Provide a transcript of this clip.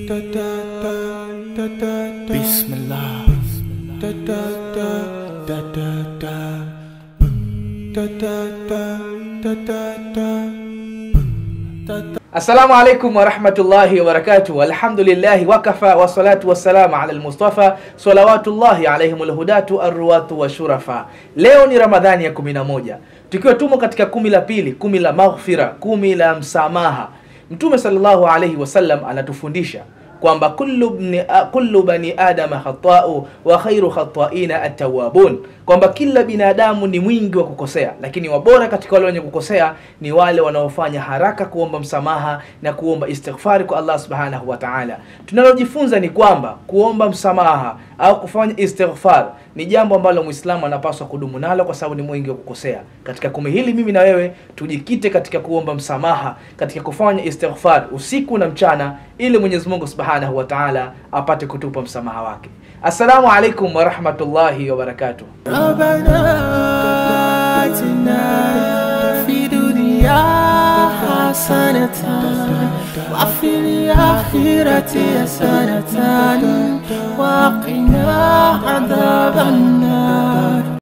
بسم الله Assalamu alaikum warahmatullahi wabarakatuh. Alhamdulillahi wakafa wassalatu wassalamu ala almustafa salawatullahi alaihim alhudatu arruwatu washurafa. Leo ni Ramadhani ya 11 tukiwa tumo katika kumi la pili, kumi la maghfira, kumi la msamaha. Mtume sallallahu alaihi wasallam anatufundisha kwamba kullu, bni, kullu bani adama khatau wa khairu khataina atawabun, kwamba kila binadamu ni mwingi wa kukosea, lakini wabora katika wale wenye kukosea ni wale wanaofanya haraka kuomba msamaha na kuomba istighfari kwa Allah subhanahu wa ta'ala. Tunalojifunza ni kwamba kuomba msamaha au kufanya istighfar ni jambo ambalo Muislamu anapaswa kudumu nalo kwa sababu ni mwingi wa kukosea. Katika kumi hili mimi na wewe tujikite katika kuomba msamaha, katika kufanya istighfar usiku na mchana, ili Mwenyezi Mungu Subhanahu wa Ta'ala apate kutupa msamaha wake. Assalamu alaikum wa rahmatullahi wa barakatuh. ربنا آتنا في دنيا حسنة وفي الآخرة حسنة وقنا عذاب النار